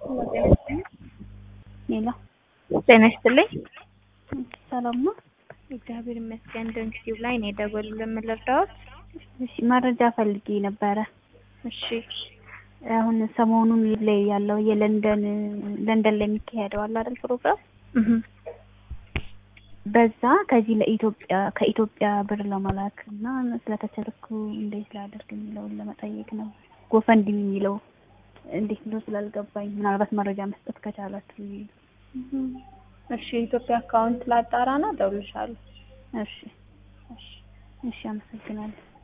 ሌላ ጤና ይስጥልኝ። ሰላም ነው? እግዚአብሔር ይመስገን። ደንኪው ላይ ነው የደወሉልን። ምን ልርዳዎት? እሺ መረጃ ፈልጌ ነበረ። እሺ አሁን ሰሞኑን ላይ ያለው የለንደን ለንደን ላይ የሚካሄደው አለ አይደል ፕሮግራም እህ በዛ ከዚህ ለኢትዮጵያ ከኢትዮጵያ ብር ለመላክ እና ስለተቸልኩ እንዴት ላደርግ የሚለውን ለመጠየቅ ነው። ጎፈንድሚ የሚለው እንዴት ነው ስላልገባኝ ምናልባት መረጃ መስጠት ከቻላችሁ ብዬ ነው። እሺ የኢትዮጵያ አካውንት ላጣራና እደውልልሻለሁ። እሺ እሺ እሺ አመሰግናለሁ።